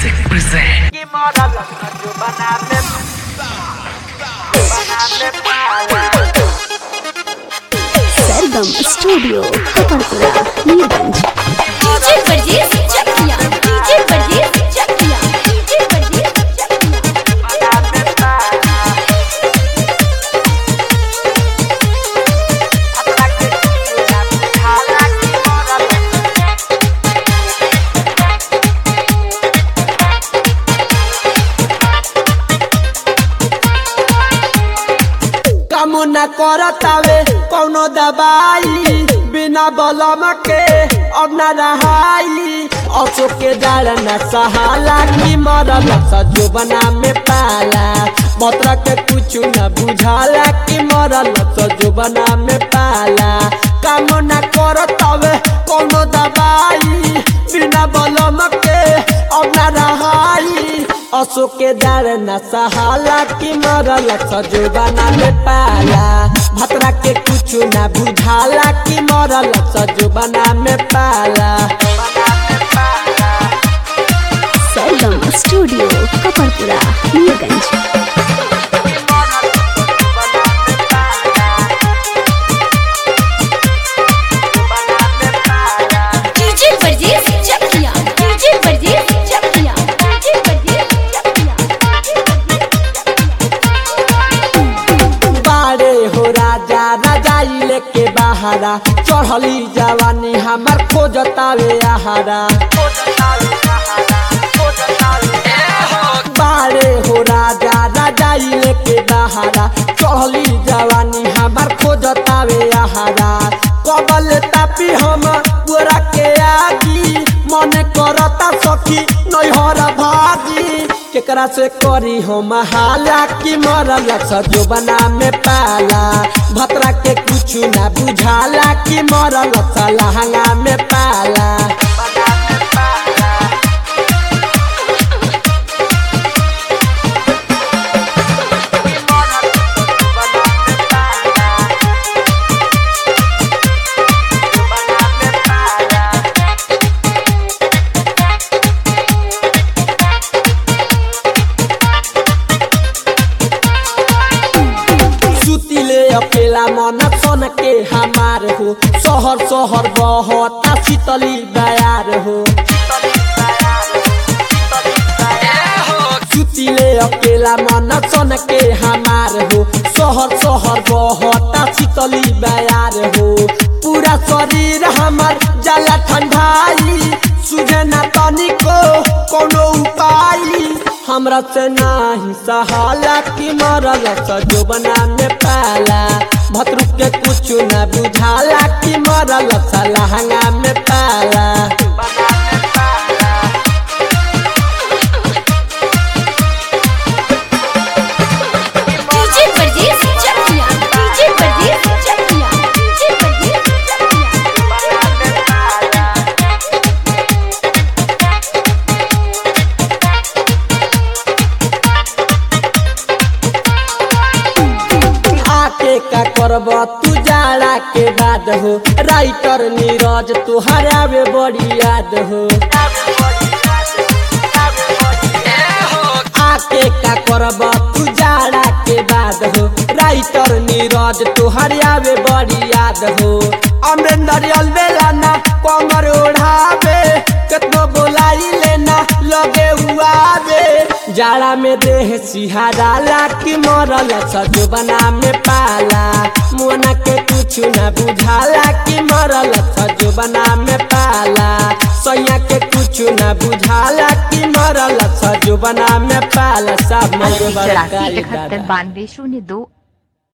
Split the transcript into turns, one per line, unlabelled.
Music present.
Sargam studio Kapadpura Nilganj
DJ Pardes Chakiya DJ Pardes Chakiya DJ Pardes चकिया
कामना करतावे कौनो दवाई बिना बलम के अब न रहाई औसो के डालना सहाला की मरल सजोबना में पाला मतर के कुछ न बुझाला कि मरल सजोबना में पाला कामना करतावे कौनो दवाई बिना बलम के अब न रहाई असो के डालना सहाला की मरल सजोबना में पाला भतरा के कुछ ना बुझाला कि मरल सजोबना में पाला
Sargam studio Kapadpura Nilganj
DJ Pardes Chakiya DJ Pardes Chakiya DJ Pardes चकिया
बारे हो राजा राजाई लेके बहारा चढ़ली जवानी हमार खोजतावे आहारा बारे हो राजा राजाई लेके बहारा चढ़ली जवानी हमार खोजतावे आहारा कबल तापी हम पूरा के आगी मन करता सखी नैहर भागी केकरा से करी हम हाला कि मरल सजोबना में पाला भतरा के कुछ ना बुझाला कि मरल लहंगा में पाला सुतिले अकेला मन सन के हमार हो शहर शहर बहता शीतली बयार हो सुतिले अकेला मन सन के हमार हो शहर शहर बहता शीतली बयार हो पूरा शरीर हमार जाला ठंडाई सुझे ना तनिको कोनो उपाय हमरा से नाही सहाला कि मरल सजोबना में पाला भतरू के कुछ न बुझाला कि मरल लहंगा में पाला
DJ Pardes Chakiya DJ Pardes Chakiya DJ Pardes चकिया
आके का करब तू जाड़ा के बाद हो राइटर नीरज तुहर आवे बड़ी याद हो आके का करब तू जाड़ा के बाद हो राइटर नीरज तुहर आवे बड़ी याद हो अमरेंद्र अलबेला ना कमर ओढ़ावे केतनो बोलाई लेना लगे हुआ बे जाड़ा में देह सिहाराला कि मरल सजोबना में पाला मोना के कुछ न बुझाला कि मरल सजोबना में पाला सैया के कुछ न बुझाला कि मरल सजोबना में पाला सब
अस्सी
मगो
चौरासी
बड़कारी
इकहत्तर
दादा
बानवे शून्य दो